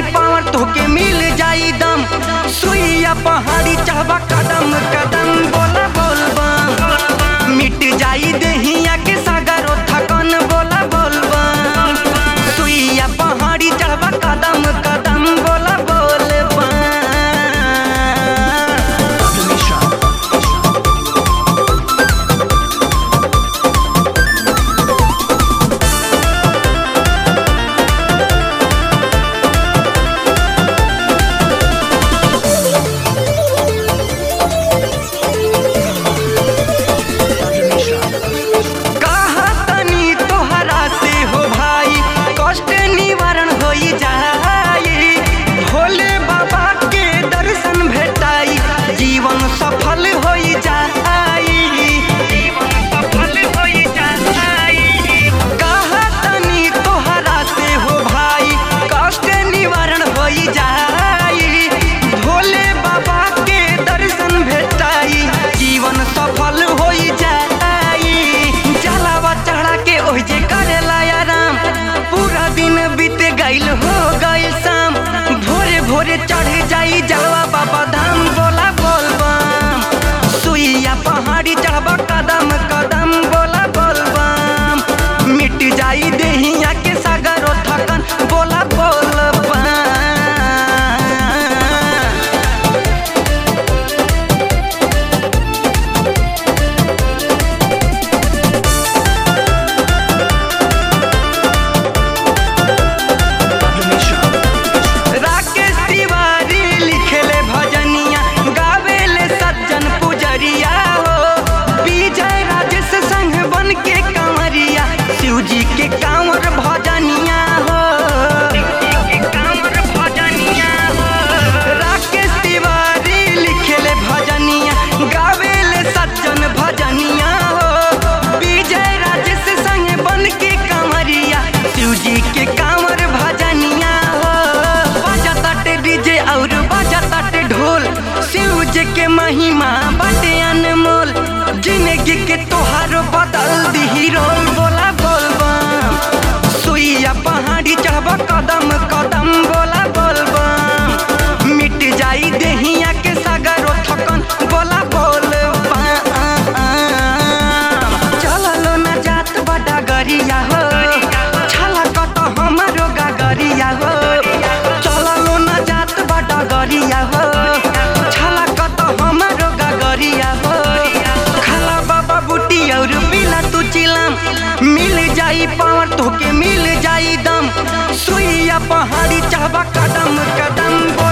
power तोके मिल जाई दम सुइया पहाड़ी चाहबा कदम कदम बोला बोल बम मिट जाई देहिया के सागरो थकन बोला बोल बम सुइया पहाड़ी चढ़बा कदम कदम बोला बोल बम कहा तनी तोहरा से हो भाई कष्ट निवारण होई जाई भोले बाबा के दर्शन भेटाई जीवन सफल होई जाई जीवन सफल होई जाई कहा तनी तोहरा से हो भाई कष्ट निवारण होई जाई भोले बाबा के दर्शन भेटाई जीवन सफल होई जाई जलावा चढ़ा के ओहि जे करेला आराम पूरा दिन बीत गइल हो गइल शाम भोरे भोरे चढ़ जाई जलवा बाबा धाम बोला बोल बम सुइया पहाड़ी चढ़बा कदम कदम बोला बोल बम मिट जाई देहिया के सागरो थकन बोला बोल बम राकेश तिवारी लिखेले भजनिया गावेले सज्जन पुजरिया हो विजय राजेश संग बन के कंवरिया शिव जी के कांवर भजनिया हो राकेश तिवारी लिखेले भजनिया गावेले सज्जन भजनिया हो विजय राजेश संग बन के कंवरिया शिव जी के कांवर भजनिया हो बजताटे डीजे और बजताटे ढोल शिव जी के महिमा बाटे अनमोल जिंदगी के तोहार बदल दी रोल बोला बोल बम सुइया पहाड़ी चढ़बा कदम कदम बोला बोल बम मिट जाई देहिया के सागरो थकन बोला बोल बम चललो न जात बड़ा गरिया हो छलकत हमरो गागरिया हो चललो न जात बड़ा गरिया हो छलकत हमरो गागरिया हो खाला बाबा बूटी और पीला तू चिलम मिल जाई पावर तोके मिल जाई दम सुइया पहाड़ी चाहबा कदम कदम बोल